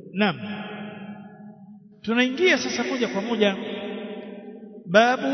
naam tunaingia sasa moja kwa moja babu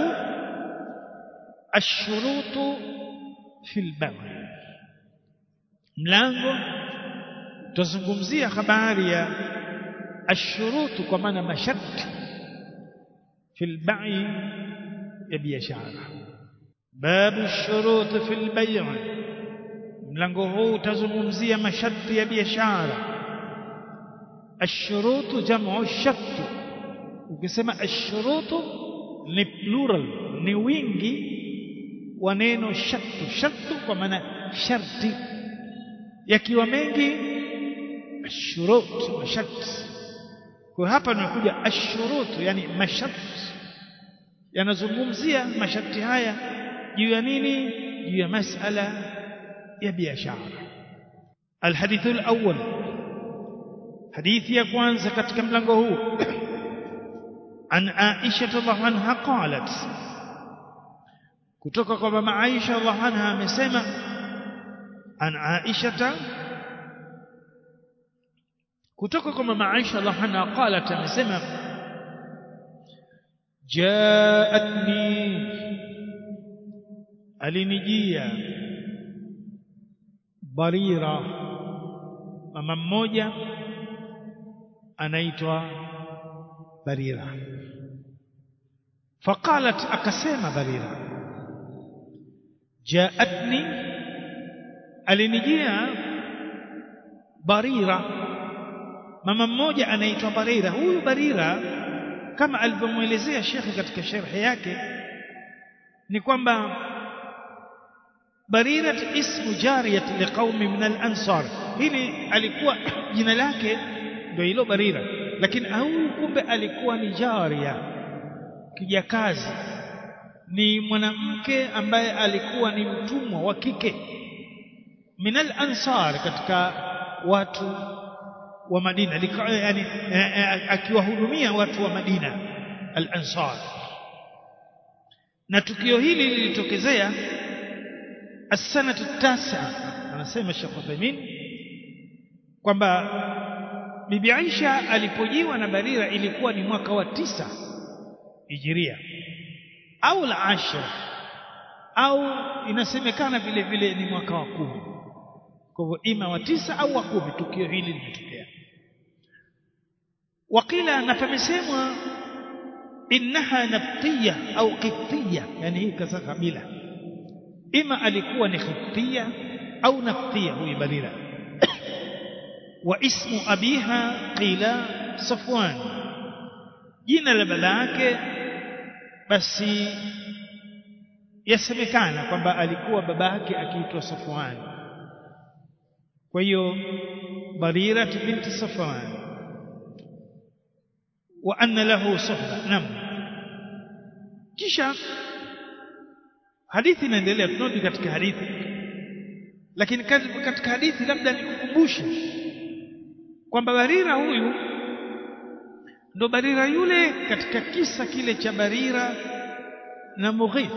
ashurutu fil ba'i mlango tuzungumzia habari ya ashurutu kwa maana masharti fil ba'i ya biashara babu shurutu fil bai' mlango huu utazungumzia masharti ya biashara ashurutu jamu shart ukisema ashurutu ni plural ni wingi wa neno shartu shartu kwa maana sharti yakiwa mengi ashurut masharti kwa hapa tunakuja ashurutu yani masharti yanazungumzia masharti haya juu ya nini juu ya masala ya biashara alhadithu alawwal hadithi ya kwanza katika mlango huu an Aisha radhiallahu anha qalat kutoka kwa mama Aisha radhiallahu anha amesema an Aisha kutoka kwa mama Aisha radhiallahu anha qalat amesema jaatni alinijia barira mama mmoja anaitwa barira faqalat akasema barira jaatni alinijia barira mama mmoja anaitwa barira huyu barira kama alivyomwelezea shekhe katika sharhi yake ni kwamba Barirat ismu jariyat liqaumi min al-ansar hili alikuwa jina lake ndio hilo Barira lakini huyu kumbe alikuwa ni jaria kijakazi ni mwanamke ambaye alikuwa ni mtumwa wa kike min al-ansar katika watu wa Madina yani akiwahudumia watu wa Madina al-ansar na tukio hili lilitokezea السنة التاسعة anasema Sheikh Uthaymeen kwamba Bibi Aisha alipojiwa na Barira ilikuwa ni mwaka wa tisa Hijiria au la ashra au inasemekana vile vile ni mwaka wa kumi kwa hivyo ima wa tisa au wa kumi tukio hili limetokea wakila na pamesemwa innaha nabtiya au qibtiya yani hii kasa kabila ima alikuwa ni khibtia au naftia huyu barira wa ismu abiha qila safwan jina la baba yake basi yasemekana kwamba alikuwa baba yake akiitwa safwan kwa hiyo barira binti safwan wa anna lahu suhba nam kisha hadithi inaendelea tunarudi katika hadithi lakini katika hadithi labda nikukumbushe kwamba Barira huyu ndo Barira yule katika kisa kile cha Barira na Mughith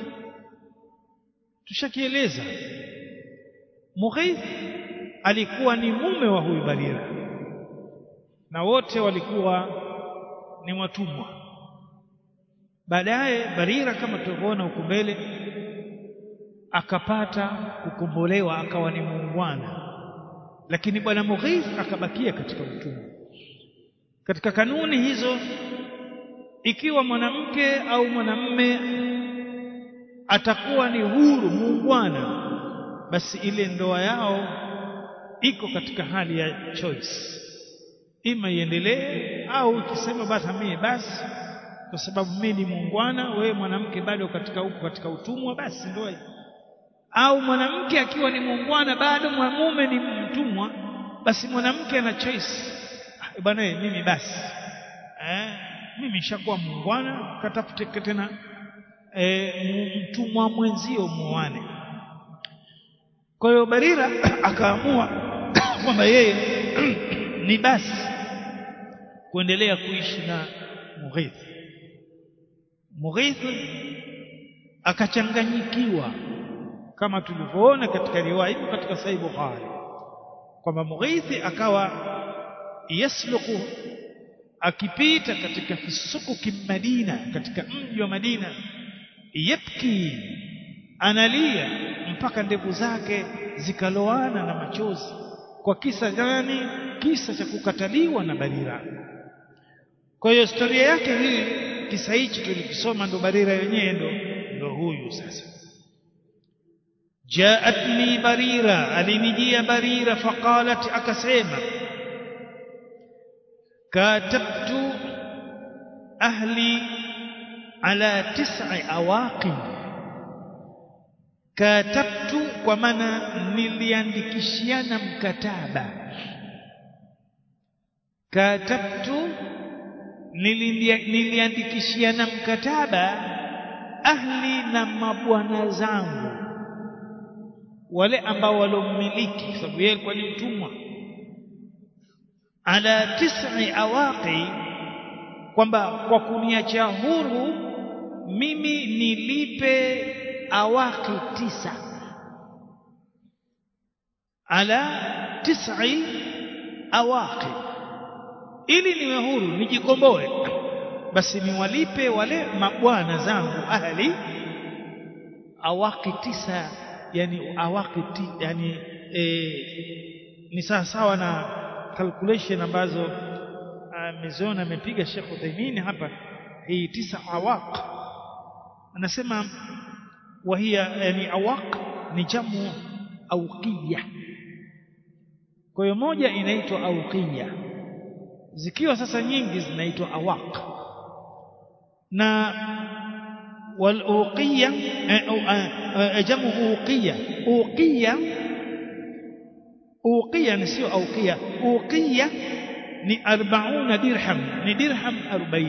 tushakieleza Mughith alikuwa ni mume wa huyu Barira na wote walikuwa ni watumwa baadaye Barira kama tulivyoona huko mbele akapata kukombolewa akawa ni muungwana lakini bwana Mughith akabakia katika utumwa katika kanuni hizo ikiwa mwanamke au mwanamme atakuwa ni huru muungwana basi ile ndoa yao iko katika hali ya choice ima iendelee au ikisema basi mimi basi kwa sababu mimi ni muungwana wewe mwanamke bado katika huko katika utumwa basi ndoa au mwanamke akiwa ni muungwana bado mwanamume ni mtumwa basi mwanamke ana choice bwana mimi basi eh mimi nishakuwa muungwana katafute tena e, mtumwa mwenzio muoane kwa hiyo Barira akaamua kwamba yeye ni basi kuendelea kuishi na Mughith Mughith akachanganyikiwa kama tulivyoona katika riwaya hii katika Sahih Bukhari kwamba Mughith akawa yasluku akipita katika fisukuki Madina katika mji wa Madina yabki analia mpaka ndevu zake zikaloana na machozi kwa kisa gani kisa cha kukataliwa na Barira kwa hiyo historia yake hii kisa hichi tulikisoma ndo Barira yenyewe ndo ndo huyu sasa jaatni barira alinijia barira faqalat akasema katabtu ahli ala tis'i awaqin katabtu kwa maana niliandikishiana mkataba katabtu niliandikishiana mkataba ahli na mabwana zangu wale ambao walommiliki kwa sababu yeye alikuwa ni mtumwa ala tis'i awaqi kwamba kwa kuniacha huru mimi nilipe awaqi tisa ala tis'i awaqi ili niwe huru nijikomboe basi niwalipe wale mabwana zangu ahli awaqi tisa yani awaqi yani e, ni sawa sawa na calculation ambazo ameziona amepiga Sheikh Uthaymeen hapa hii tisa awaq anasema wahia yani awaq ni jamu auqiya kwa hiyo moja inaitwa auqiya zikiwa sasa nyingi zinaitwa awaq na والأوقية جمع أوقية أوقية أوقية نسيو أوقية أوقية ni 40 dirham ni dirham 40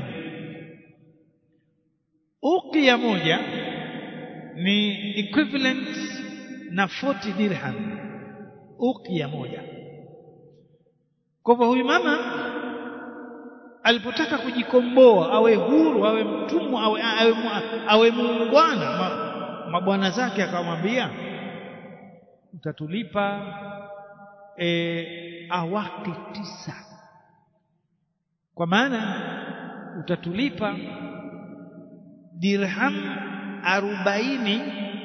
uqia moja ni equivalent na 40 dirham uqia moja kwa hivyo huyu mama alipotaka kujikomboa awe huru awe mtumwa awe awe, awe muungwana mabwana zake akamwambia utatulipa e, awaki tisa kwa maana utatulipa dirham arobaini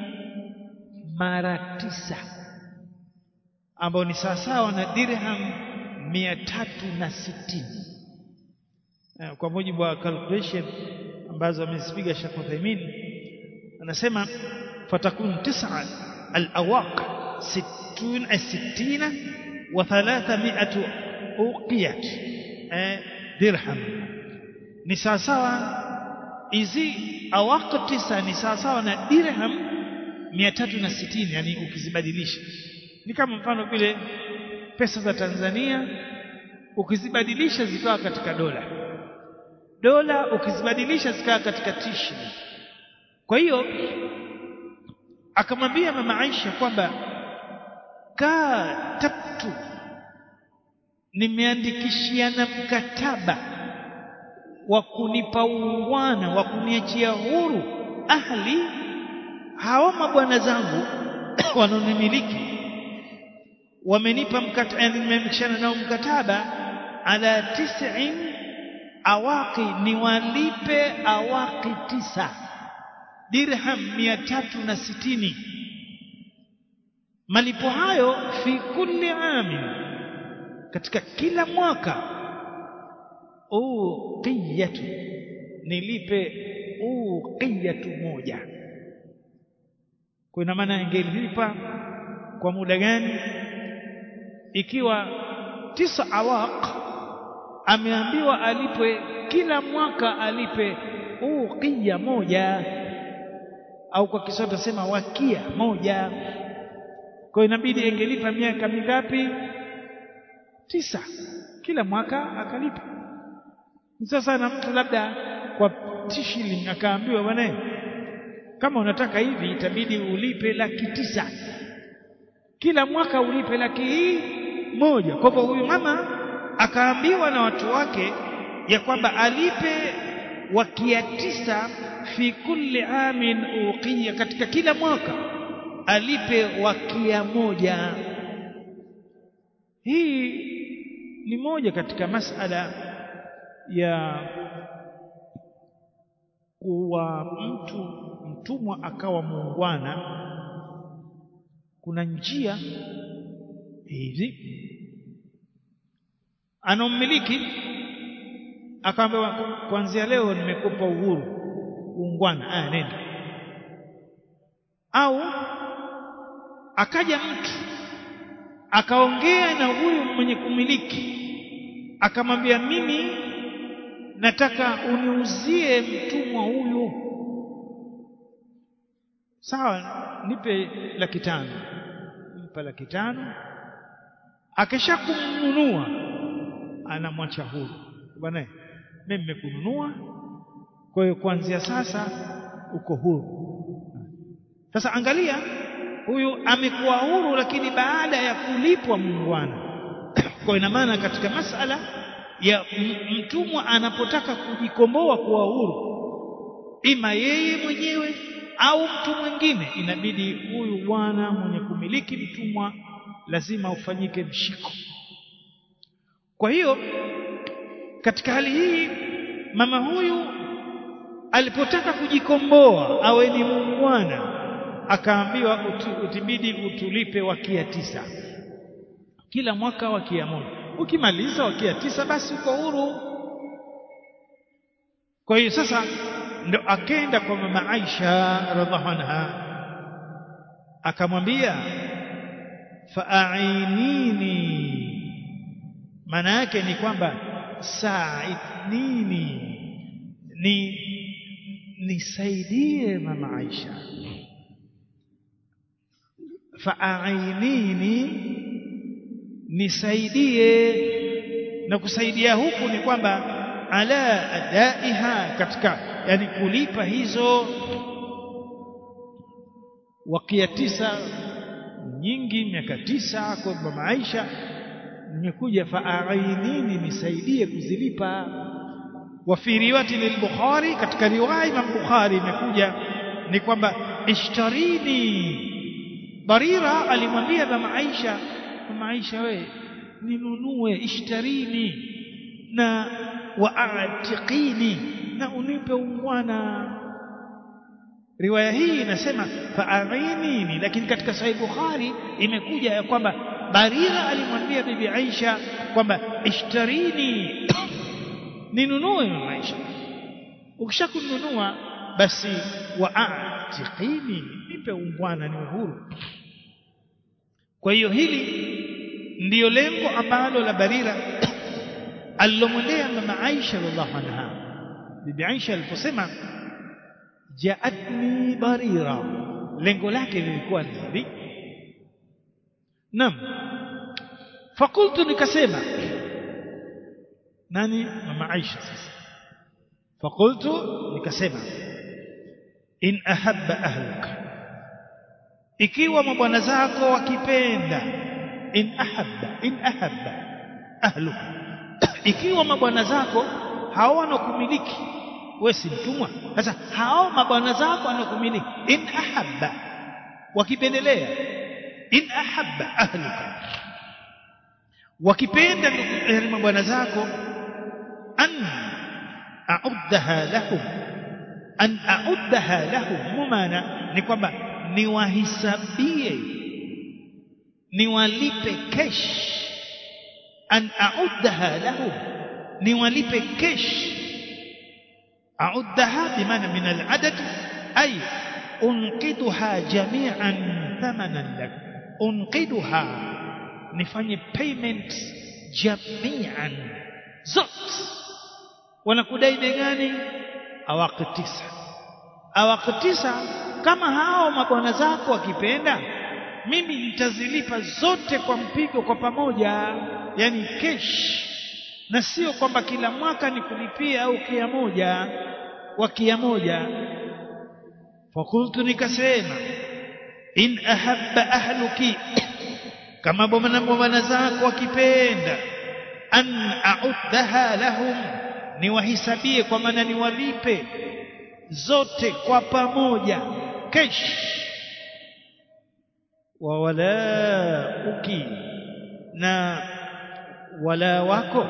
mara tisa ambao ni sawasawa na dirham mia tatu na sitini kwa mujibu wa calculation ambazo amezipiga Sheikh Uthaymeen anasema fatakun tis'a al-awaq 60 60 wa 300 uqiyat dirham ni sawasawa hizi awaq tisa ni sawasawa na dirham 360 yani ukizibadilisha ni kama mfano vile pesa za Tanzania ukizibadilisha zikawa katika dola dola ukizibadilisha zikawa katika tishi kwa hiyo akamwambia mama Aisha kwamba katabtu nimeandikishiana mkataba wa kunipa uungwana wa kuniachia huru ahli hawa mabwana zangu wanaonimiliki wamenipa mkataba nimeandikishana nao mkataba ala tis'in awaqi niwalipe awaqi tisa dirham mia tatu na sitini malipo hayo fi kulli amin katika kila mwaka uqiyatu nilipe uqiyatu moja kwa ina maana ingelilipa kwa muda gani ikiwa tisa awaq ameambiwa alipwe kila mwaka alipe uqia moja au kwa Kiswahili tunasema wakia moja kwa inabidi ingelipa miaka mingapi tisa kila mwaka akalipa sasa na mtu labda kwa shilling akaambiwa bwana kama unataka hivi itabidi ulipe laki tisa kila mwaka ulipe laki hii moja kwa hivyo huyu mama akaambiwa na watu wake ya kwamba alipe wakia tisa fi kulli amin uqiya katika kila mwaka alipe wakia moja hii ni moja katika masala ya kuwa mtu mtumwa akawa muungwana kuna njia hizi anammiliki akaambiwa kuanzia leo nimekupa uhuru uungwana aya nenda au akaja mtu akaongea na huyu mwenye kumiliki akamwambia mimi nataka uniuzie mtumwa huyu sawa nipe laki tano mpa laki tano akisha kumnunua anamwacha huru bwana mimi nimekununua kwa hiyo kuanzia sasa uko huru sasa angalia huyu amekuwa huru lakini baada ya kulipwa muungwana kwa ina maana katika masala ya mtumwa anapotaka kujikomboa kuwa huru ima yeye mwenyewe au mtu mwingine inabidi huyu bwana mwenye kumiliki mtumwa lazima ufanyike mshiko kwa hiyo katika hali hii mama huyu alipotaka kujikomboa awe ni muungwana akaambiwa utibidi utulipe wakia tisa kila mwaka wakia moja ukimaliza wakia tisa basi uko huru kwa hiyo sasa ndo akenda kwa mama Aisha radhiallahu anha akamwambia fa'ainini maana yake ni kwamba sa'idnini ni nisaidie mama Aisha fa'ainini nisaidie na kusaidia huku ni kwamba ala adaiha katika yani kulipa hizo wakia tisa nyingi miaka tisa kwa mama Aisha nimekuja fa'ainini nisaidie kuzilipa wa fi riwayati lil-Bukhari katika riwaya Imam Bukhari imekuja ni kwamba ishtarini Barira alimwambia mama Aisha mama Aisha we ninunue ishtarini na waatiqini na unipe ungwana riwaya hii inasema fa'ainini lakini katika sahih Bukhari imekuja ya kwamba Barira alimwambia bibi Aisha kwamba ishtarini ninunue mama Aisha ukishakununua basi waatiqini nipe ungwana ni uhuru kwa hiyo hili ndiyo lengo ambalo la Barira alilomwendea mama Aisha radhiallahu anha bibi Aisha aliposema jaatni Barira lengo lake lilikuwa ni hivi Naam fakultu nikasema nani mama Aisha sasa fakultu nikasema in ahabba ahluka ikiwa mabwana zako wakipenda in ahabba in ahabba ahluka ikiwa mabwana zako hao wanakumiliki wewe si mtumwa sasa hao mabwana zako wanakumiliki in ahabba wakipendelea in ahabba ahluka wakipenda mabwana zako an a'uddaha lahum an a'uddaha lahum maana ni kwamba niwahisabie niwalipe kesh an a'uddaha lahum niwalipe kesh a'uddaha bimaana min al'adad ay unqiduha jami'an thamanan lak unqiduha nifanye payment jami'an zote wanakudai bei gani awaqi tisa awaqi tisa kama hao mabwana zako wakipenda mimi nitazilipa zote kwa mpigo kwa pamoja yani kesh na sio kwamba kila mwaka nikulipia au kia moja wa kia moja fakultu nikasema in ahabba ahluki kama bwana zako wakipenda an a'uddaha lahum niwahisabie kwa maana niwalipe zote kwa pamoja kesh wa walauki na wala wako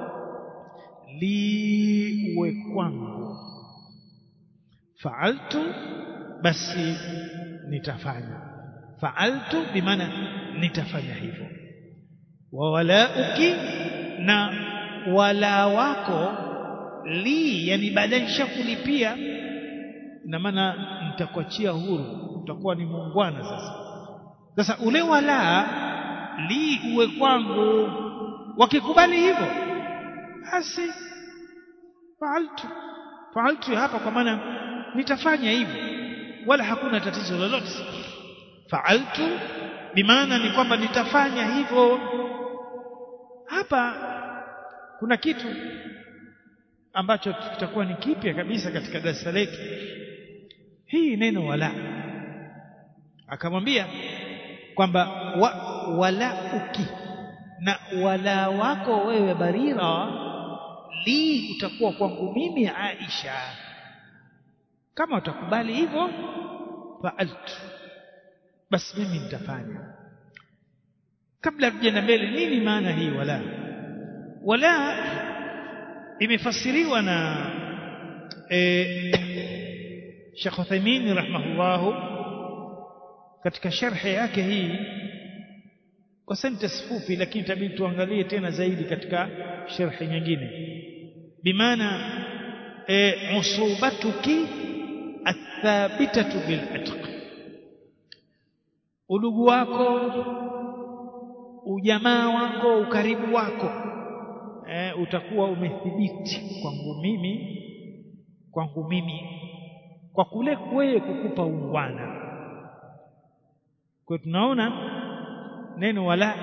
li uwe kwangu faaltu basi nitafanya faaltu bimaana nitafanya hivyo wa walauki na wala wako li yani baadaye nishakulipia ina maana nitakuachia huru utakuwa ni muungwana sasa sasa ule wala li uwe kwangu wakikubali hivyo basi faaltu faaltu hapa kwa maana nitafanya hivyo wala hakuna tatizo lolote faaltu bimaana ni kwamba nitafanya hivyo hapa kuna kitu ambacho kitakuwa ni kipya kabisa katika darasa letu hii neno wala akamwambia kwamba wa, wala uki na wala wako wewe Barira li utakuwa kwangu mimi Aisha kama utakubali hivyo faaltu basi mimi nitafanya kabla tujaenda mbele nini maana hii wala wala imefasiriwa na eh, Sheikh Uthaymeen rahimahullahu katika sharhi yake hii kwa sentence fupi lakini itabidi tuangalie tena zaidi katika sharhi nyingine bimaana e, usubatuki athabitatu bil atq udugu wako ujamaa wako ukaribu wako e, utakuwa umethibiti kwangu mimi kwangu mimi kwa kule wewe kukupa ungwana kwa tunaona neno wala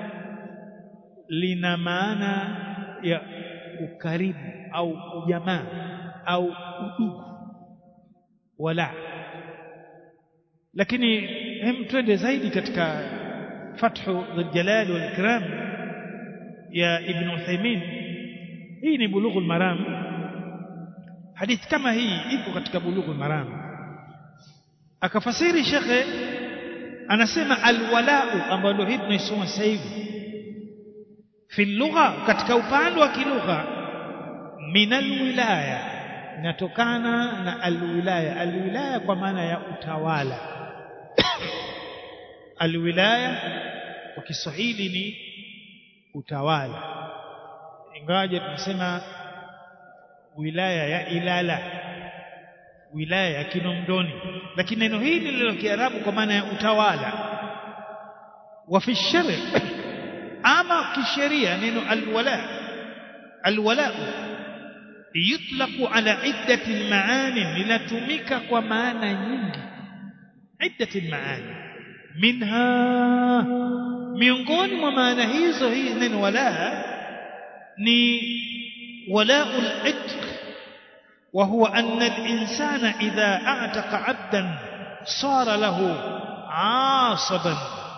lina maana ya ukaribu au ujamaa au udugu wala lakini hem twende zaidi katika fathu dhuljalal wal ikram ya ibn Uthaymeen hii ni bulughul maram hadithi kama hii ipo katika bulughul maram akafasiri shekhe anasema alwalau ambayo ndio hii tunaisoma sasa hivi fi lugha katika upande wa kilugha min alwilaya inatokana na alwilaya alwilaya kwa maana ya utawala alwilaya kwa Kiswahili ni utawala ingawaje tunasema wilaya ya Ilala wilaya ya Kinondoni lakini neno hili lilo Kiarabu kwa maana ya utawala wa fi shari ama kisheria neno alwala alwala yutlaqu ala iddati maani linatumika kwa maana nyingi iddati maani minha miongoni mwa maana hizo hii neno wala ni walaul itq وهو أن الإنسان إذا أعتق عبدا صار له عاصبا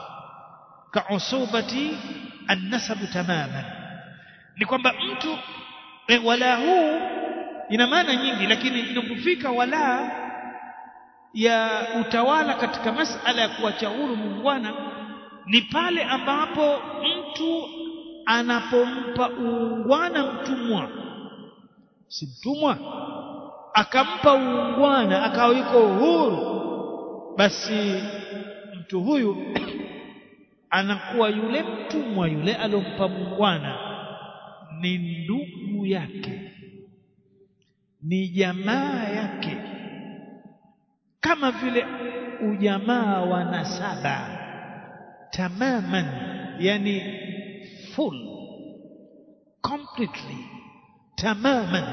كعصوبة النسب تماما ni kwamba mtu e, wala huu ina maana nyingi lakini inapofika wala ya utawala katika masala ya kuacha huru muungwana ni pale ambapo mtu anapompa uungwana mtumwa si mtumwa akampa uungwana akawa yuko huru basi mtu huyu anakuwa yule mtumwa yule alompa muungwana ni ndugu yake ni jamaa yake kama vile ujamaa wa nasaba tamaman yani full completely tamaman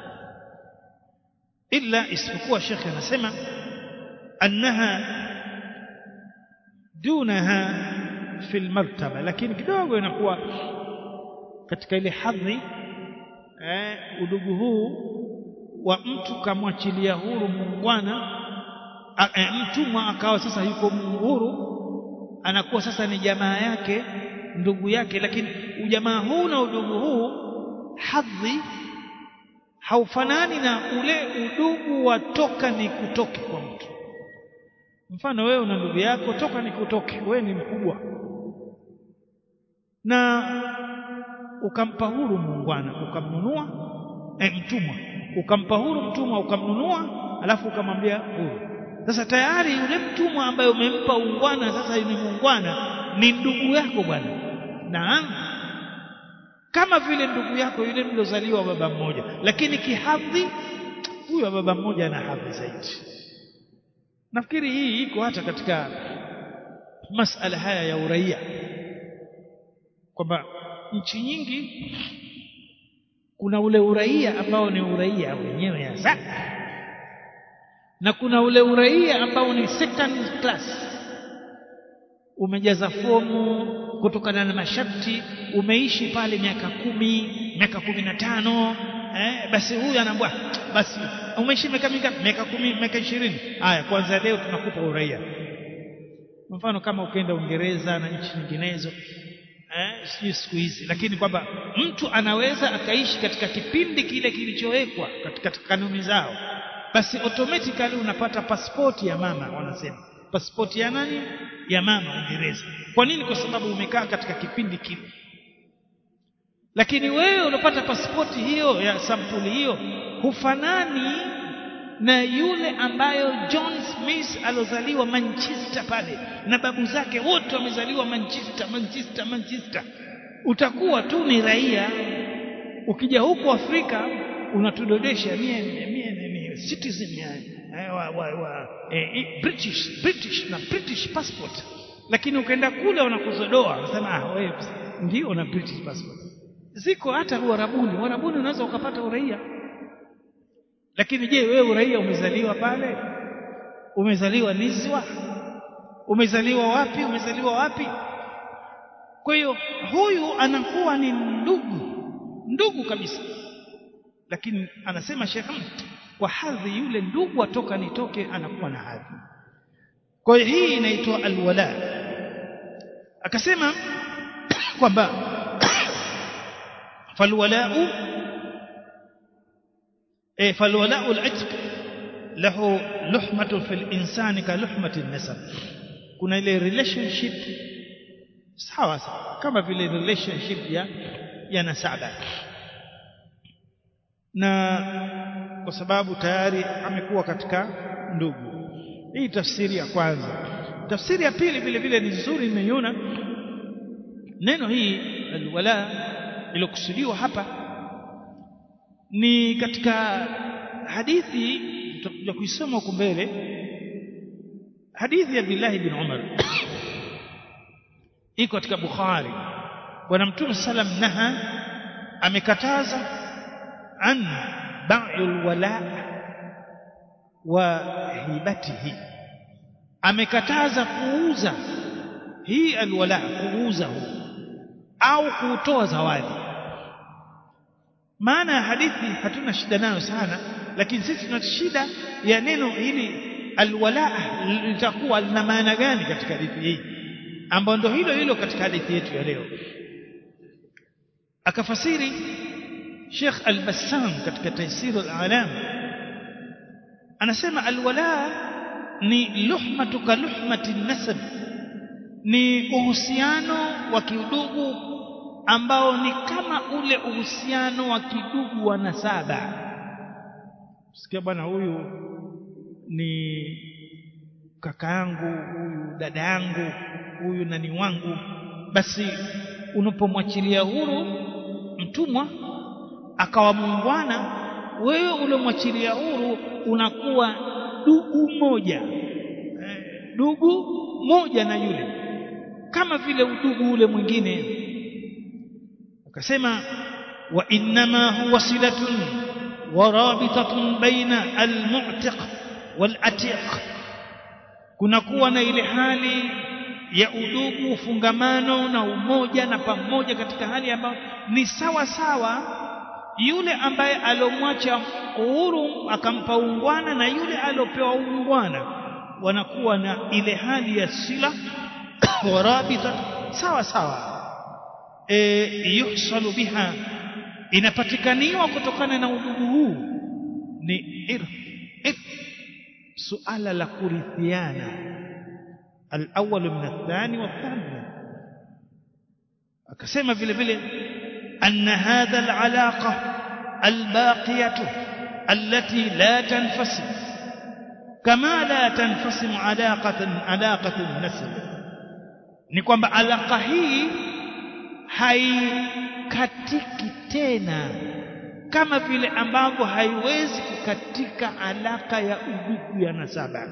illa isipokuwa shekhe anasema annaha dunaha fi almartaba lakini kidogo inakuwa katika ile hadhi eh, udugu huu wa mtu kamwachilia huru muungwana eh, mtumwa akawa sasa yuko huru anakuwa sasa ni jamaa yake ndugu yake lakini ujamaa huu na udugu huu hadhi haufanani na ule udugu wa toka ni kutoke kwa mtu mfano wewe una ndugu yako toka ni kutoke wewe ni mkubwa na ukampa huru muungwana ukamnunua eh, mtumwa ukampa huru mtumwa ukamnunua alafu ukamwambia huru sasa tayari yule mtumwa ambaye umempa ungwana sasa ni muungwana ni ndugu yako bwana naam kama vile ndugu yako yule mliozaliwa baba mmoja lakini kihadhi huyo wa baba mmoja ana hadhi zaidi nafikiri hii iko hata katika masala haya ya uraia kwamba nchi nyingi kuna ule uraia ambao ni uraia wenyewe hasa na kuna ule uraia ambao ni second class umejaza fomu kutokana na masharti umeishi pale miaka kumi miaka kumi na tano eh, basi huyu anaambia basi umeishi miaka mingapi miaka kumi miaka ishirini haya kwanza leo tunakupa uraia mfano kama ukienda Uingereza na nchi nyinginezo eh, sijui siku hizi lakini kwamba mtu anaweza akaishi katika kipindi kile kilichowekwa katika kanuni zao basi automatically unapata pasipoti ya mama wanasema pasipoti ya nani ya mama Uingereza kwa nini kwa sababu umekaa katika kipindi kile lakini wewe unapata pasipoti hiyo ya sampuli hiyo hufanani na yule ambayo John Smith alozaliwa Manchester pale na babu zake wote wamezaliwa Manchester Manchester Manchester utakuwa tu ni raia ukija huku Afrika unatudodesha mie mie mie citizen ya wa, wa, wa, eh, British British na British passport lakini ukaenda kule wanakuzodoa wanasema ah wewe ndio na British passport ziko hata Uarabuni Uarabuni unaweza ukapata uraia lakini je wewe uraia umezaliwa pale umezaliwa Nizwa umezaliwa wapi umezaliwa wapi kwa hiyo huyu anakuwa ni ndugu ndugu kabisa lakini anasema Sheikh kwa hadhi yule ndugu atoka nitoke anakuwa na hadhi kwa hiyo hii inaitwa alwala akasema kwamba falwalau eh falwalau al-itq lahu luhmatu fil insani ka luhmati an-nasab kuna ile relationship sawa sawa kama vile relationship ya ya nasaba na kwa sababu tayari amekuwa katika ndugu hii tafsiri ya kwanza tafsiri ya pili vile vile ni nzuri nimeiona neno hii alwala ilokusudiwa hapa ni katika hadithi tutakuja kuisoma huko mbele hadithi ya Abdullah ibn Umar iko katika Bukhari bwana mtume sallam naha amekataza an ba'ul wala wa hibatihi amekataza kuuza hii alwala kuuza huu au kutoa zawadi maana ya hadithi hatuna shida nayo sana lakini sisi tuna shida ya neno hili alwala litakuwa lina maana gani katika hadithi hii ambayo ndio hilo hilo katika hadithi yetu ya leo akafasiri Sheikh Al-Bassam katika Taysir al-Alam anasema alwala ni luhmatu ka luhmati nasab ni uhusiano wa kiudugu ambao ni kama ule uhusiano wa kidugu wa nasaba sikia bwana huyu ni kaka yangu huyu dada yangu huyu nani wangu basi unapomwachilia huru mtumwa akawa muungwana wewe uliomwachilia huru unakuwa dugu moja dugu moja na yule kama vile udugu ule mwingine akasema wa innama huwa silatun wa rabitatun baina almu'tiq walatiq kunakuwa na ile hali ya udugu ufungamano na umoja na pamoja katika hali ambayo ni sawa sawa yule ambaye alomwacha uhuru akampa ungwana na yule aliopewa ungwana wanakuwa na ile hali ya sila warabita sawa sawa e, yuhsalu biha inapatikaniwa kutokana na udugu huu ni irth irth suala la kurithiana الأول من الثاني والثاني akasema vile vile أن هذا العلاقة الباقية التي لا تنفصل كما لا تنفصل علاقة علاقة النسل ni kwamba alaka hii haikatiki tena kama vile ambavyo haiwezi kukatika alaka ya udugu ya nasaba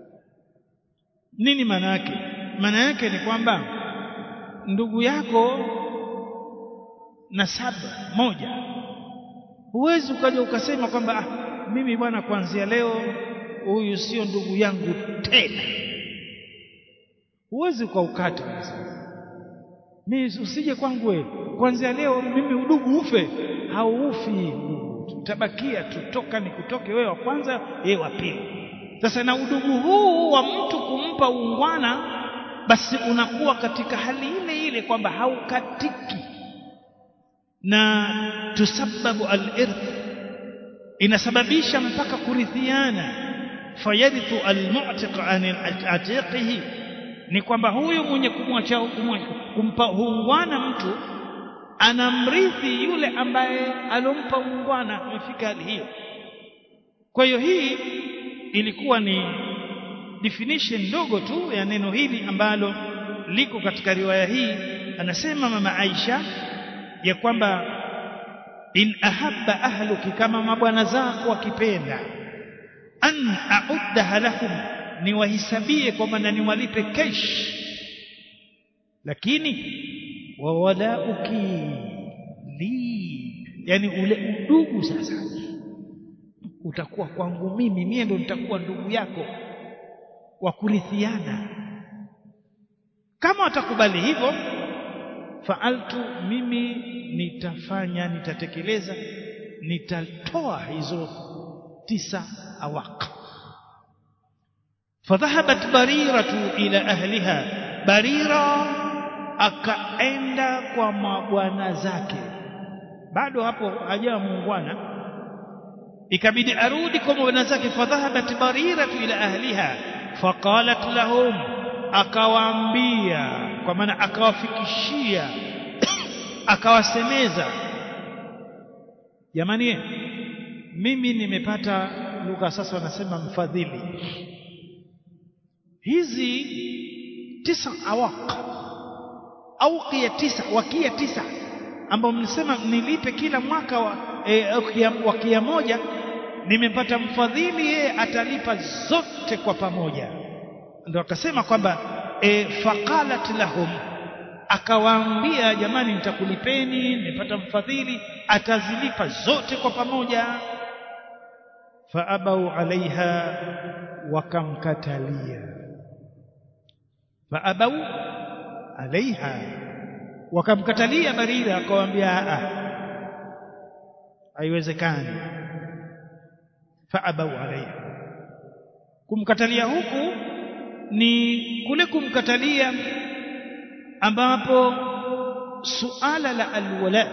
nini maana yake maana yake ni kwamba ndugu yako nasaba moja huwezi ukaja ukasema kwamba ah, mimi bwana kuanzia leo huyu sio ndugu yangu tena huwezi ukaukata mimi usije kwangu wewe kuanzia leo mimi udugu ufe hauufi tutabakia tutoka ni kutoke wewe wa kwanza yeye wa pili sasa na udugu huu wa mtu kumpa ungwana basi unakuwa katika hali ile ile kwamba haukatiki na tusababu al-irth inasababisha mpaka kurithiana fayarithu al-mu'tiq an atiqihi ni kwamba huyu mwenye kumwacha kumpa ungwana mtu anamrithi yule ambaye alompa ungwana amefika hali hiyo kwa hiyo hii ilikuwa ni definition ndogo tu ya neno hili ambalo liko katika riwaya hii anasema mama Aisha ya kwamba in ahabba ahluki kama mabwana zako wakipenda an a'uddaha lahum niwahisabie kwamba na niwalipe kesh lakini wa walauki li yani ule udugu sasa utakuwa kwangu mimi mie ndo nitakuwa ndugu yako wa kurithiana kama watakubali hivyo faaltu mimi nitafanya nitatekeleza nitatoa hizo tisa awaq fadhahabat bariratu ila ahliha barira akaenda kwa mabwana zake bado hapo hajawa muungwana ikabidi arudi kwa mabwana zake fadhahabat bariratu ila ahliha faqalat lahum akawaambia kwa maana akawafikishia akawasemeza jamani mimi nimepata lugha sasa wanasema mfadhili hizi tisa awaq auqia tisa wakia tisa ambao mnasema nilipe kila mwaka wa, e, wakia moja nimepata mfadhili yeye atalipa zote kwa pamoja ndio akasema kwamba e, faqalat lahum akawaambia jamani nitakulipeni nimepata mfadhili atazilipa zote kwa pamoja faabau alaiha wakamkatalia faabau alaiha wakamkatalia barira akawaambia a haiwezekani faabau alaiha kumkatalia huku ni kule kumkatalia ambapo suala la alwala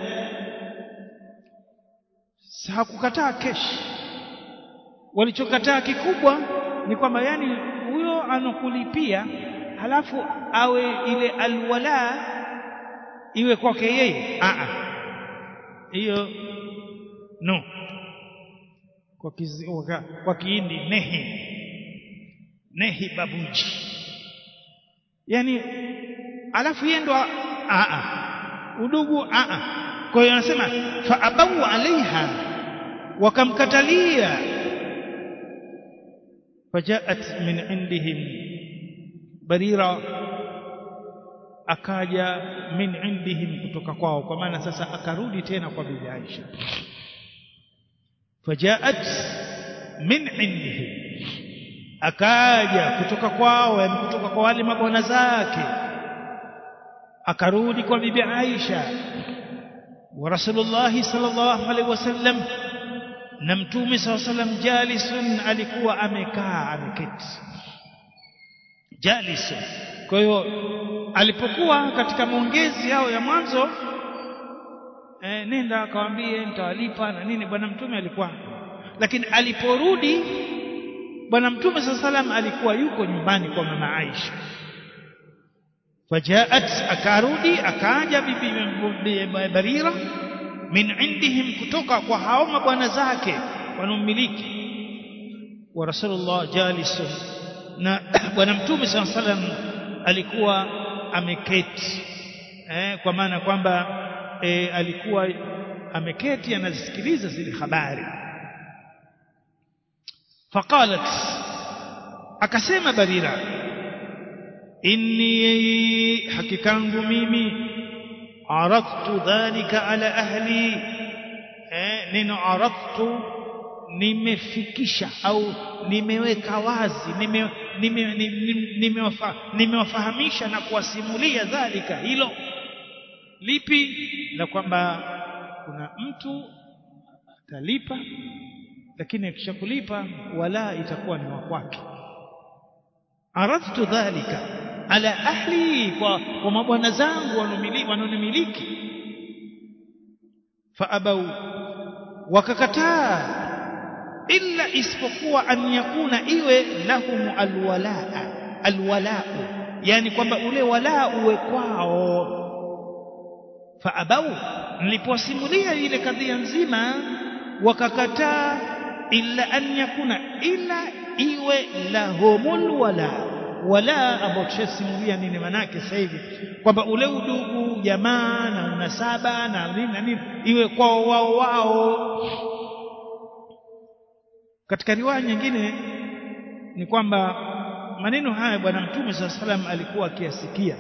hakukataa kesh walichokataa kikubwa ni kwamba yani huyo anokulipia halafu awe ile alwala iwe kwake yeye a hiyo no kwa kizi, kwa, kwa kiindi nehi nehi babuji yani alafu yeye ndo a udugu a kwa hiyo anasema fa abau alaiha wakamkatalia fajaat min indihim barira akaja min indihim kutoka kwao kwa maana sasa akarudi tena kwa bibi Aisha fajaat min indihim akaja kutoka kwao yani kutoka kwa wale mabwana zake akarudi kwa bibi Aisha wa Rasulullah sallallahu alaihi wasallam na mtume sallallahu alaihi wasallam jalisun alikuwa amekaa ameketi jalisun kwa hiyo alipokuwa katika maongezi yao ya mwanzo e, nenda akawambie nitawalipa na nini bwana mtume alikuwa lakini aliporudi bwana mtume saa salam alikuwa yuko nyumbani kwa mama Aisha fajaat akarudi akaja bibi barira min indihim kutoka kwa hao mabwana zake wanaomiliki wa rasulullah jalisun na bwana mtume saa salam alikuwa ameketi eh, kwa maana kwamba eh, alikuwa ameketi anazisikiliza zile habari faqalat akasema barira inni hakikangu mimi aradtu dhalika ala ahli eh, neno aradtu nimefikisha au nimeweka wazi nimewafahamisha nime, nime, nime na kuwasimulia dhalika hilo lipi la kwamba kuna mtu atalipa lakini akishakulipa wala itakuwa ni wa kwake aradtu dhalika ala ahli kwa, kwa mabwana zangu wanaonimiliki faabau wakakataa illa isipokuwa an yakuna iwe lahum alwalaa alwalau yani kwamba ule walaa uwe kwao faabau nilipowasimulia ile kadhia nzima wakakataa illa an yakuna ila iwe lahumul wala wala ambao tushasimulia nini manake sasa hivi kwamba ule udugu jamaa na unasaba na nini na nini iwe kwao wao wao katika riwaya nyingine ni kwamba maneno haya bwana mtume saa salam alikuwa akiyasikia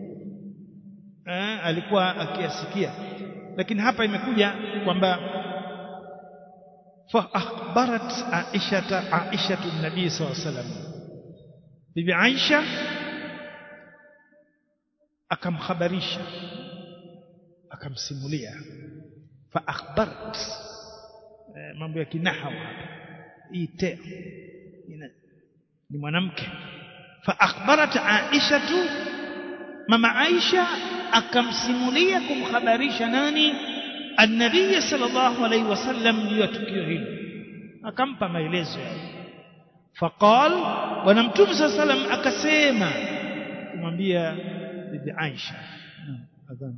eh, alikuwa akiyasikia lakini hapa imekuja kwamba فأخبرت عائشة عائشة النبي صلى الله عليه وسلم bibi Aisha akamkhabarisha akamsimulia fa akhbart e, mambo ya kinahawa hapa hii te ni mwanamke fa akhbarat Aisha tu mama Aisha akamsimulia kumkhabarisha nani النبي صلى الله عليه وسلم juu ya tukio hilo akampa maelezo faqal bwana mtume صلى الله عليه وسلم akasema kumwambia bibi Aisha adhan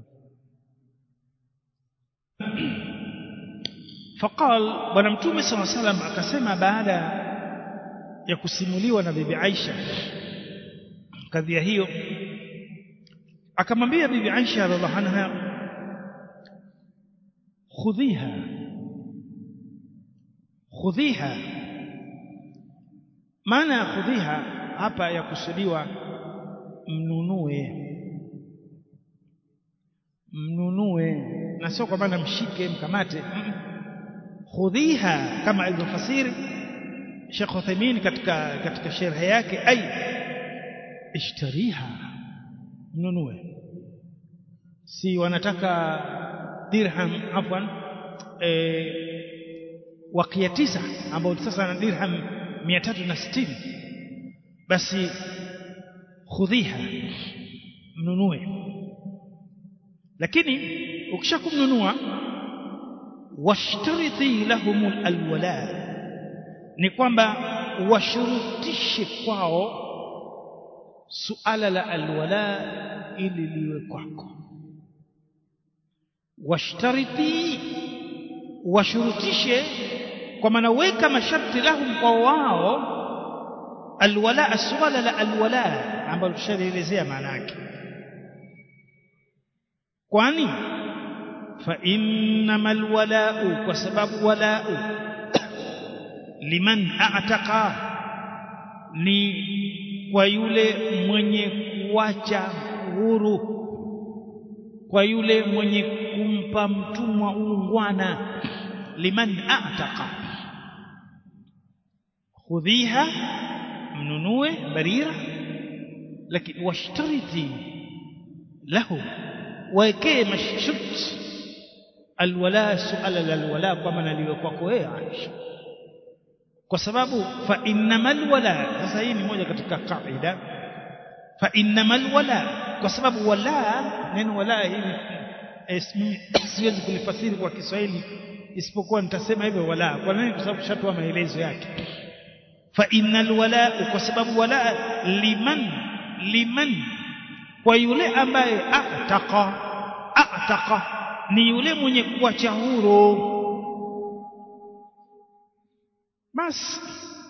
faqal bwana mtume صلى الله عليه وسلم akasema baada ya kusimuliwa na bibi Aisha kadhia hiyo akamwambia bibi Aisha radhiallahu anha خذيها خذيها maana ya khudhiha hapa yakusudiwa mnunue mnunue na sio kwa maana mshike mkamate khudhiha kama alivyofasiri Sheikh Uthaymeen katika katika sharhi yake ay ishtariha mnunue si wanataka dirham afwan e, wakia tisa ambao sasa na dirham 360 basi khudhiha mnunue lakini ukishakumnunua washtarithi lahum alwala ni kwamba washurutishe kwao suala la alwala ili liwe kwako washtariti washurutishe kwa maana weka masharti lahum kwa wao alwala swala la alwala ambalo tushalielezea maana yake kwani fa innamal walau kwa sababu walau liman a'taqa ni kwa yule mwenye kuacha huru kwa yule mwenye kumpa mtumwa uungwana liman a'taqa khudhiha mnunue barira lakini washtariti lahu waekee mashut alwala suala alwala kwa maana liwe kwako wewe Aisha kwa sababu fa innamal wala sasa hii ni moja katika kaida fa innamal wala kwa sababu wala neno wala hili siwezi kulifasiri kwa Kiswahili isipokuwa nitasema hivyo wala kwa nini kwa sababu shatoa maelezo yake fa innal wala kwa sababu wala liman liman kwa yule ambaye ataka ataka ni yule mwenye kuacha huru basi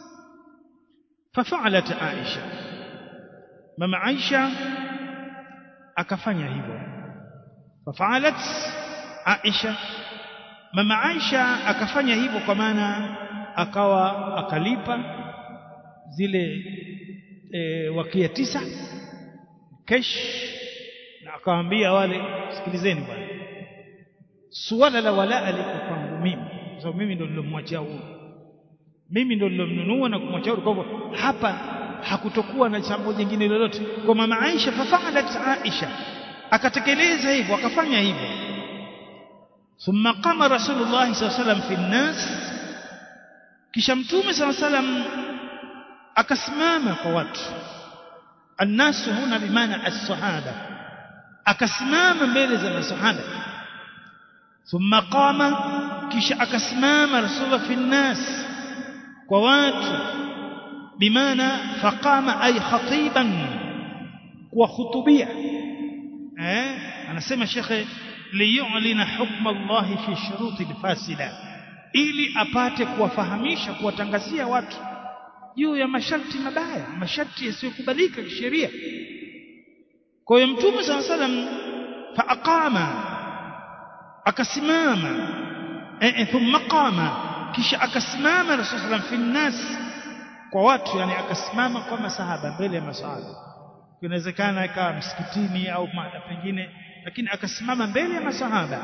fafalat Aisha mama Aisha akafanya hivyo fafalat Aisha mama Aisha akafanya hivyo kwa maana akawa akalipa zile e, wakia tisa kesh na akawaambia wale sikilizeni bwana suala la walaa liko kwangu mimi kwa sababu mimi ndo nilomwachia huru mimi ndo nilomnunua na kumwachia huru kwa hivyo hapa hakutokuwa na jambo jingine lolote kwa mama Aisha fafalat Aisha akatekeleza hivyo akafanya hivyo thumma qama rasulullah sallallahu alaihi wasallam fi nnas kisha mtume sallallahu alaihi wasallam akasimama kwa watu annasu huna bimaana as-sahaba akasimama mbele za masahaba thumma qama kisha akasimama rasulullah fi nnas kwa watu bimaana faqama ay khatiban kwa khutubia eh anasema shekhe liyu'lina hukma Allah fi shuruti al-fasida ili apate kuwafahamisha kuwatangazia watu juu ya masharti mabaya masharti yasiyokubalika kisheria kwa hiyo mtume sala salam fa aqama akasimama eh thumma qama kisha akasimama rasul sallam fi nnas kwa watu yani akasimama kwa masahaba mbele ya masahaba inawezekana ikawa msikitini au mahali pengine lakini akasimama mbele ya masahaba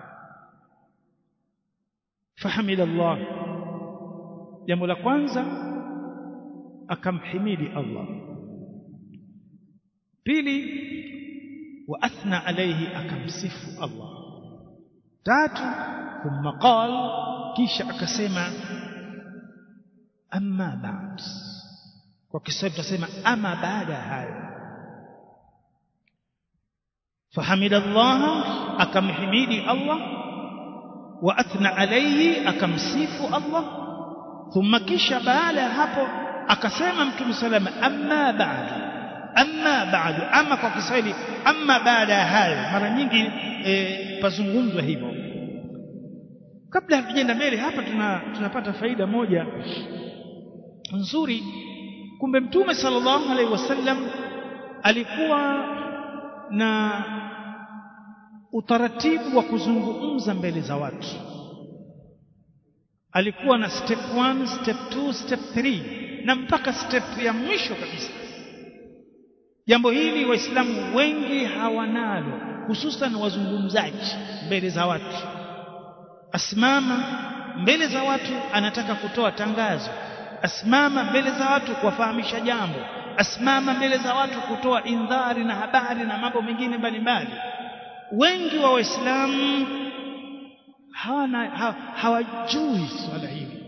fahamida Allah jambo la kwanza akamhimidi Allah pili wa athna alayhi akamsifu Allah tatu thumma qal kisha akasema amma ba'd kwa Kiswahili tunasema ama baada ya hayo fahamida Allah akamhimidi Allah wa athna alayhi akamsifu Allah thumma kisha baada ya hapo akasema mtume salama amma ba'du amma ba'du ama kwa Kiswahili amma baada ya hayo mara nyingi e, pazungumzwa hivyo kabla hatujaenda mbele hapa tuna, tunapata faida moja nzuri kumbe mtume sallallahu alaihi wasallam alikuwa na utaratibu wa kuzungumza mbele za watu alikuwa na step 1 step 2 step 3 na mpaka step ya mwisho kabisa jambo hili waislamu wengi hawanalo hususan wazungumzaji mbele za watu asimama mbele za watu anataka kutoa tangazo asimama mbele za watu kuwafahamisha jambo asimama mbele za watu kutoa indhari na habari na mambo mengine mbalimbali wengi wa waislamu hawana ha, hawajui swala hili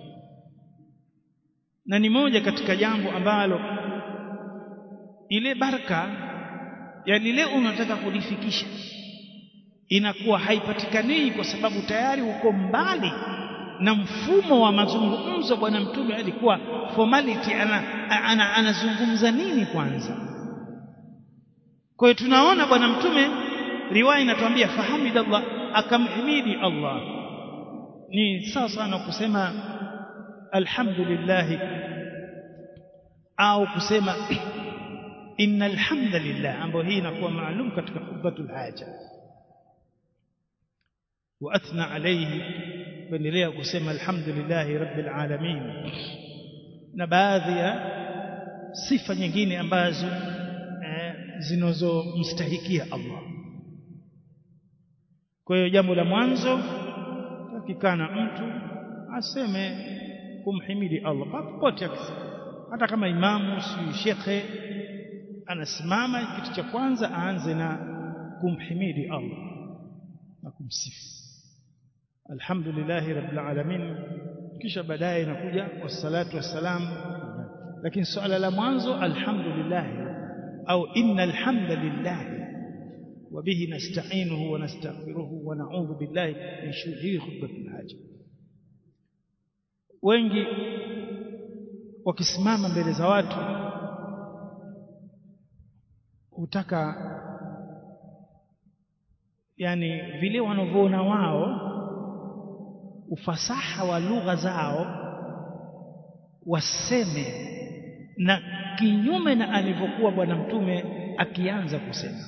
na ni moja katika jambo ambalo ile baraka ya lile unataka kulifikisha inakuwa haipatikani kwa sababu tayari uko mbali na mfumo wa mazungumzo bwana mtume alikuwa formality anazungumza ana, ana, ana nini kwanza kwa hiyo tunaona bwana mtume riwaya inatuambia fahamidallah akamhimidi Allah ni sawa sana kusema alhamdulillah au kusema innal hamdalillah ambayo hii inakuwa maalum katika khutbatul haja wa athna alayhi kuendelea kusema alhamdulillah rabbil alamin na baadhi ya sifa nyingine ambazo eh, zinazomstahikia Allah kwa hiyo jambo la mwanzo takikana mtu aseme kumhimidi Allah popote hata kama imamu si shekhe anasimama kitu cha kwanza aanze na kumhimidi Allah na kumsifu alhamdulillah rabbil alamin kisha baadaye inakuja wassalatu wassalam lakini swala la mwanzo alhamdulillah au innal hamdalillah وبه نستعينه ونستغفره ونعوذ بالله من شرور خطبة الحاجة wengi wakisimama mbele za watu hutaka yani vile wanavyoona wao ufasaha wa lugha zao waseme na kinyume na alivyokuwa bwana mtume akianza kusema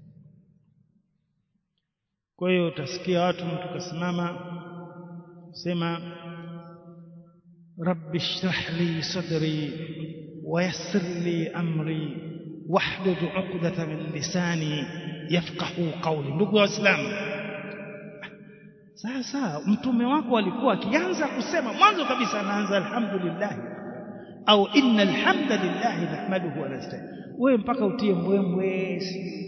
kwa hiyo utasikia watu mtu kasimama sema rabbi shrah li sadri wayassir li amri wahlud 'uqdata min lisani yafqahu qawli ndugu waislamu sasa mtume wako alikuwa akianza kusema mwanzo kabisa anaanza alhamdulillah au inna alhamdulillah nahmaduhu wa nasta'in wewe mpaka utie mbwembwe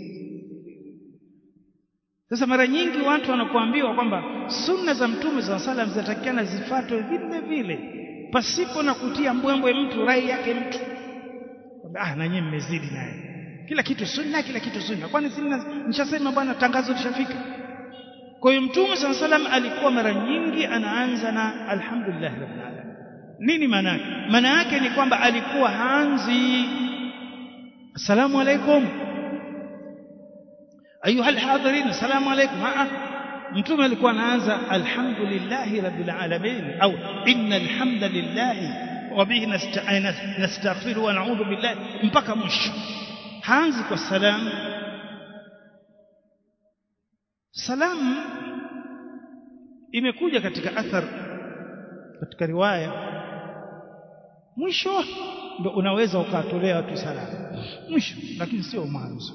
sasa mara nyingi watu wanapoambiwa kwamba sunna za mtume za salam zinatakikana zifuatwe vile vile pasipo na kutia mbwembwe mtu rai yake mtu ah na nyinyi mmezidi naye kila kitu sunna kila kitu sunna kwani sunna nishasema bwana tangazo lishafika kwa hiyo mtume saa salam alikuwa mara nyingi anaanza na alhamdulillah rabbil alamin nini maana yake maana yake ni kwamba alikuwa haanzi assalamu alaikum ayuha alhadirin assalamu alaikum mtume alikuwa anaanza alhamdulillah rabbil alamin au inna alhamdulillah wa bihi nastaghfiru wa na'udhu billahi mpaka mwisho haanzi kwa salamu salamu imekuja katika athar katika riwaya mwisho ndo unaweza ukatolea watu salamu mwisho lakini sio mwanzo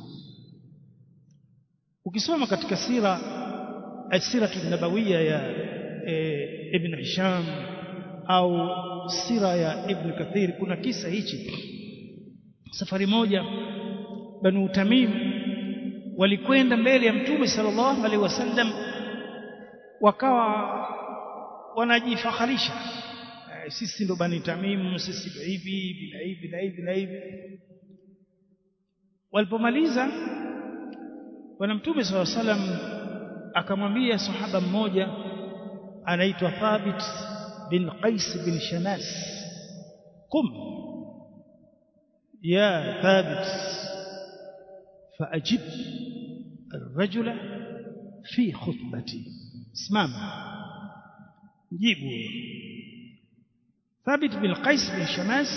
ukisoma katika sira asira nabawiya ya e, ibn Hisham au sira ya ibn Kathir kuna kisa hichi safari moja banu Tamim walikwenda mbele ya mtume sallallahu alaihi wasallam wakawa wanajifaharisha e, sisi ndo bani Tamim sisi ndo hivi na hivi na hivi na hivi walipomaliza bwana mtume sallallahu alaihi wasallam akamwambia sahaba mmoja anaitwa Thabit bin Qais bin Shanas qum ya Thabit فأجب الرجل في خطبتي اسمعنا جيبوا ثابت بن قيس بن شماس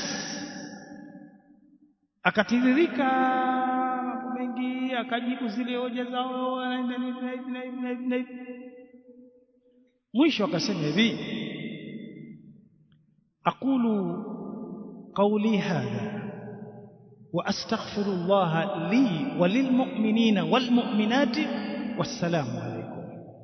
akatiririka mambo mengi akajibu zile hoja zao anaenda hivi na hivi na hivi na hivi na hivi mwisho akasema hivi aqulu qawli hadha واستغفر الله لي وللمؤمنين والمؤمنات والسلام عليكم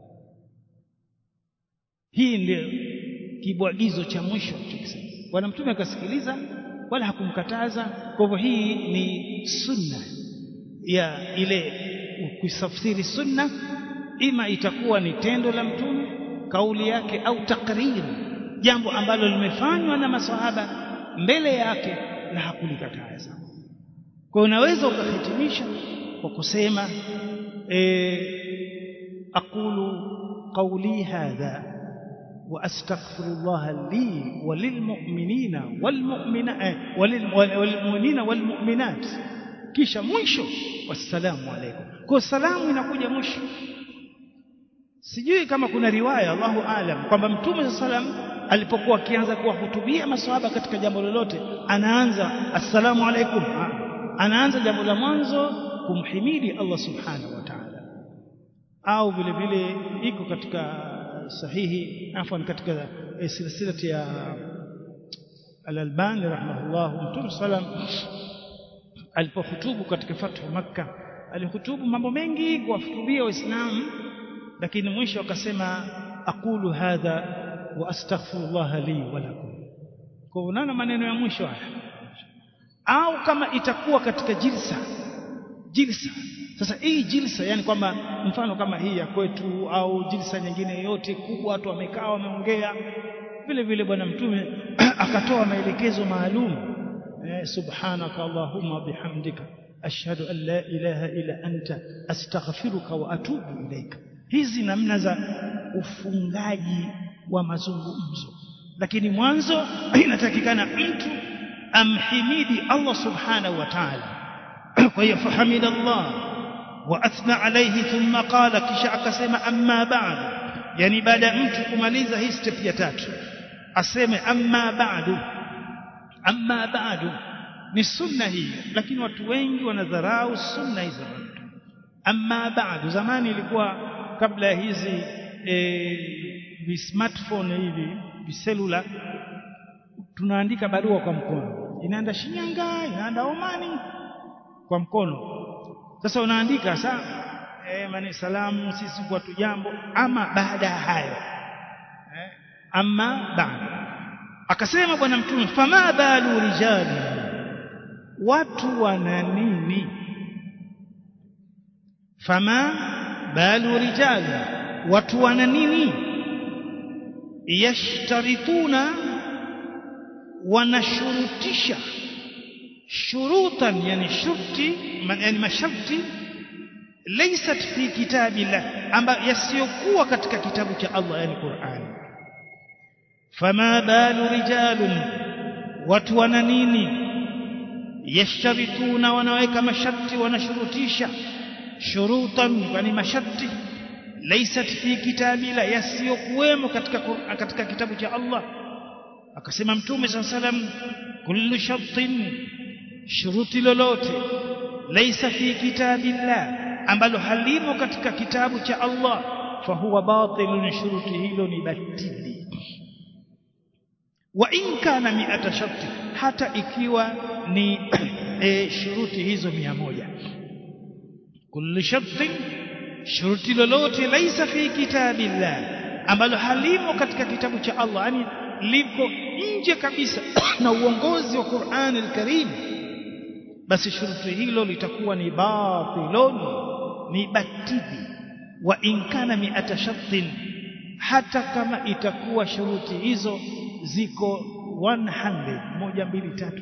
hii ndio kibwagizo cha mwisho chokisema bwana mtume akasikiliza wala hakumkataza kwa hivyo hii ni sunna ya ile kuisafsiri sunna ima itakuwa ni tendo la mtume kauli yake au takriri jambo ambalo limefanywa na masahaba mbele yake na hakulikataza kwa unaweza ukahitimisha kwa kusema e, aqulu qawli hadha wa astaghfirullah li walilmu'minina walmu'minina walmu'minat kisha mwisho wassalamu alaykum kwa salamu inakuja mwisho sijui kama kuna riwaya Allahu alam kwamba mtume sallam alipokuwa akianza kuwahutubia maswahaba katika jambo lolote anaanza assalamu alaykum anaanza jambo la mwanzo kumhimidi Allah subhanahu wa ta'ala au vile vile iko katika sahihi afwan katika silsilati ya al-Albani rahimahullah mtume sallam alipohutubu katika fathu makka alihutubu mambo mengi kuwahutubia waislamu lakini mwisho akasema aqulu hadha wa astaghfirullah li wa lakum kwa unaona maneno ya mwisho haya au kama itakuwa katika jilsa jilsa sasa hii jilsa yani kwamba mfano kama hii ya kwetu au jilsa nyingine yote kubwa watu wamekaa wameongea vile vile bwana mtume akatoa maelekezo maalum eh, subhanaka allahumma bihamdika ashhadu an la ilaha illa anta astaghfiruka wa atubu ilaika hizi namna za ufungaji wa mazungumzo lakini mwanzo inatakikana mtu amhimidi Allah subhanahu wa ta'ala kwa hiyo fahamida Allah wa athna alayhi thumma qala kisha akasema amma ba'du yani baada ya mtu kumaliza hii step ya tatu aseme amma ba'du amma ba'du ni sunna hii lakini watu wengi wanadharau sunna hizo amma ba'du zamani ilikuwa kabla ya hizi e, vi smartphone hivi viselula tunaandika barua kwa mkono inaenda Shinyanga inaenda Omani kwa mkono sasa unaandika sasa eh mani salamu sisi kwa tujambo ama baada ya hayo eh, ama baada akasema bwana mtume fama balu rijali watu wana nini fama balu rijali watu wana nini yashtarituna wanashurutisha shurutan yani shurti yani masharti laysat fi kitabillah amba yasiyokuwa katika kitabu cha Allah yani Qur'an fama balu rijalun watu wana nini yashtarituna wanaweka masharti wanashurutisha shurutan yani masharti laysat fi kitabillah yasiyokuwemo katika katika kitabu cha Allah akasema mtume saa salam kullu shartin shuruti lolote laisa fi kitabillah ambalo halimo katika kitabu cha Allah fahuwa batilun shuruti hilo ni batili wa in kana mi'ata sharti hata ikiwa ni e, shuruti hizo mia moja kullu shartin shuruti lolote laisa fi kitabillah ambalo halimo katika kitabu cha Allah yani liko nje kabisa na uongozi wa Qur'an al-Karim basi shuruti hilo litakuwa ni batilun ni batili wa in kana mi'ata shartin hata kama itakuwa shuruti hizo ziko 100 moja mbili tatu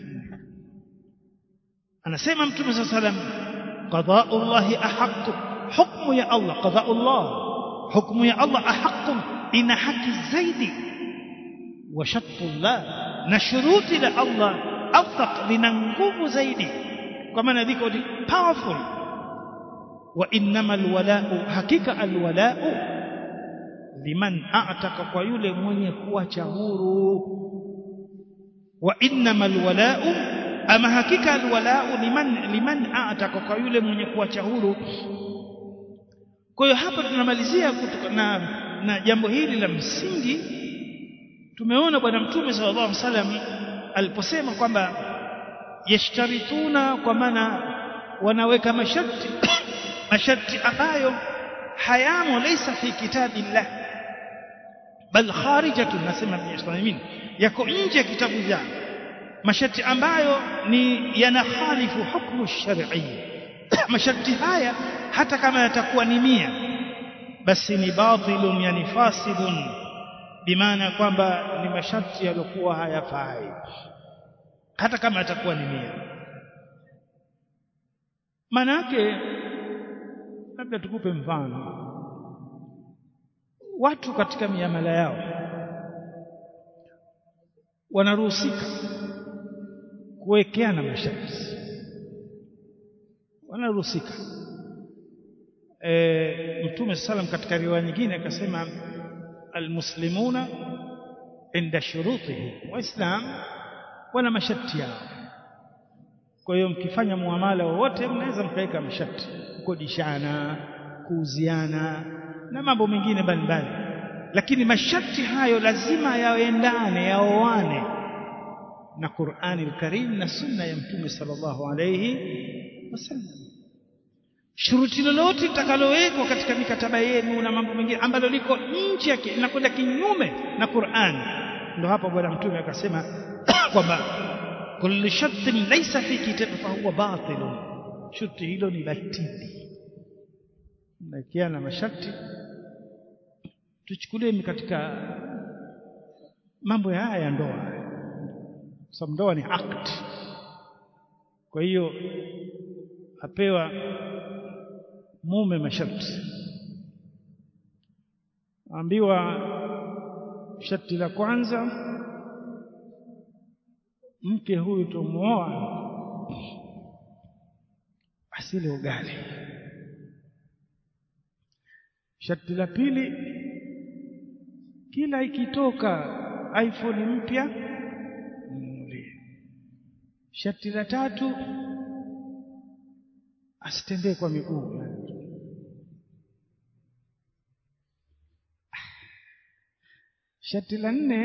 anasema mtume صلى الله عليه وسلم قضاء الله احق حكم يا الله قضاء الله حكم يا الله احق ان حق zaidi وشط الله na shuruti la Allah afaq lina nguvu zaidi kwa maana liko powerful wa innamal wala'u hakika alwala'u liman a'taka kwa yule mwenye kuacha huru wa innamal wala'u ama hakika alwala'u liman liman a'taka kwa yule mwenye kuacha huru kwa hiyo hapa tunamalizia na na jambo hili la msingi tumeona bwana mtume sallallahu alaihi wasallam aliposema kwamba yashtarituna kwa maana wanaweka masharti masharti ambayo hayamo laysa fi kitabillah bal kharijatun nasema biislamin yako nje ya kitabu cha masharti ambayo ni yanakhalifu hukmu shar'i masharti haya hata kama yatakuwa ni mia basi ni batilun yani fasidun bimaana kwamba ni masharti yaliokuwa hayafai hata kama atakuwa ni mia manake labda tukupe mfano watu katika miamala yao wanaruhusika kuwekeana masharti wanaruhusika e, mtume sallam katika riwaya nyingine akasema almuslimuna inda shurutihi waislam wana masharti yao kwa hiyo mkifanya muamala wowote mnaweza mkaweka masharti kukodishana kuuziana na mambo mengine mbalimbali lakini masharti hayo lazima yaendane yaoane na Qur'ani al-Karim na sunna ya Mtume sallallahu alayhi wasallam shuruti lolote litakalowekwa katika mikataba yenu na mambo mengine ambalo liko nje yake linakwenda kinyume na Qur'an ndio hapa bwana mtume akasema kwamba kullu shartin laysa fi kitab fa huwa batil sharti hilo ni batili na masharti tuchukulie katika mambo ya haya ya ndoa sababu ndoa ni act kwa hiyo apewa mume masharti ambiwa sharti la kwanza mke huyu tumuoa asile ugali sharti la pili kila ikitoka iPhone mpya mnunulie sharti la tatu asitembee kwa miguu sharti la nne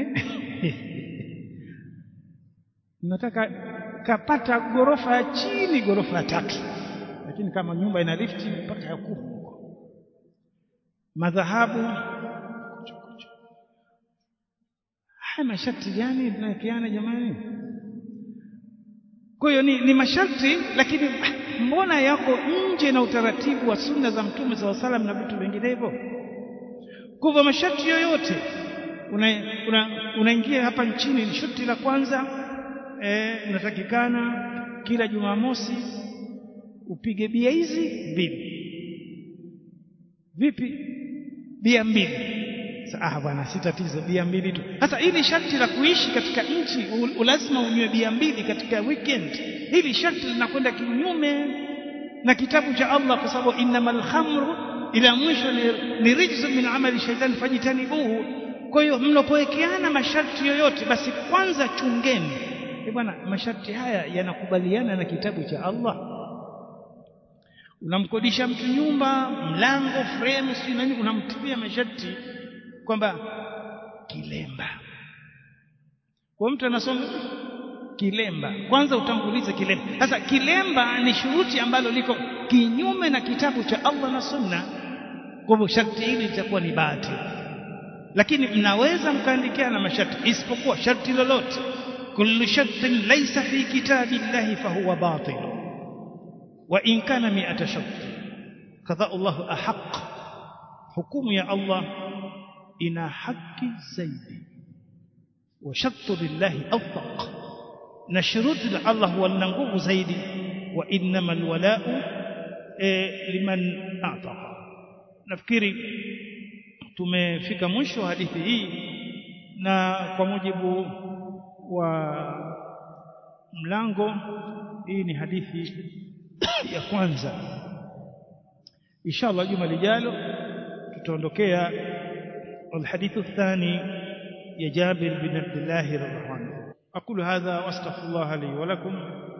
nataka kapata ghorofa ya chini ghorofa ya tatu lakini kama nyumba ina lifti mpaka ya kumi madhahabu haya masharti gani tunawekeana jamani kwa hiyo ni, ni masharti lakini mbona yako nje na utaratibu wa sunna za mtume saa salam na vitu vinginevyo kwa hivyo masharti yoyote unaingia una, una hapa nchini ni sharti la kwanza unatakikana e, kila jumamosi upige bia hizi mbili vipi bia mbili ah bwana si tatizo bia mbili tu sasa hili sharti la kuishi katika nchi lazima unywe bia mbili katika weekend hili sharti linakwenda kinyume na kitabu cha Allah kwa sababu innamal khamru ila mwisho ni, ni rijzu min amali shaitani fajitanibuhu kwa hiyo mnapowekeana masharti yoyote basi kwanza chungeni bwana masharti haya yanakubaliana na kitabu cha Allah unamkodisha mtu nyumba mlango frame si nani unamtibia masharti kwamba kilemba kwa mtu anasoma kilemba kwanza utangulize kilemba sasa kilemba ni shuruti ambalo liko kinyume na kitabu cha Allah na sunna kwa hivyo sharti hili litakuwa ni bahati lakini mnaweza mkaandikiana masharti isipokuwa sharti lolote kullu shartin laysa fi kitabillahi fahuwa batil wa in kana mi'ata shart kadha Allah ahaq hukumu ya Allah ina haki zaidi wa shartu lillahi awthaq na shuruti la Allah huwa lina nguvu zaidi wa innamal wala'u liman a'taqa nafikiri tumefika mwisho hadithi hii na kwa mujibu wa mlango hii ni hadithi ya kwanza inshallah juma lijalo tutaondokea الحديث الثاني يا جابر بن عبد الله رضي الله عنه أقول هذا وأستغفر الله لي ولكم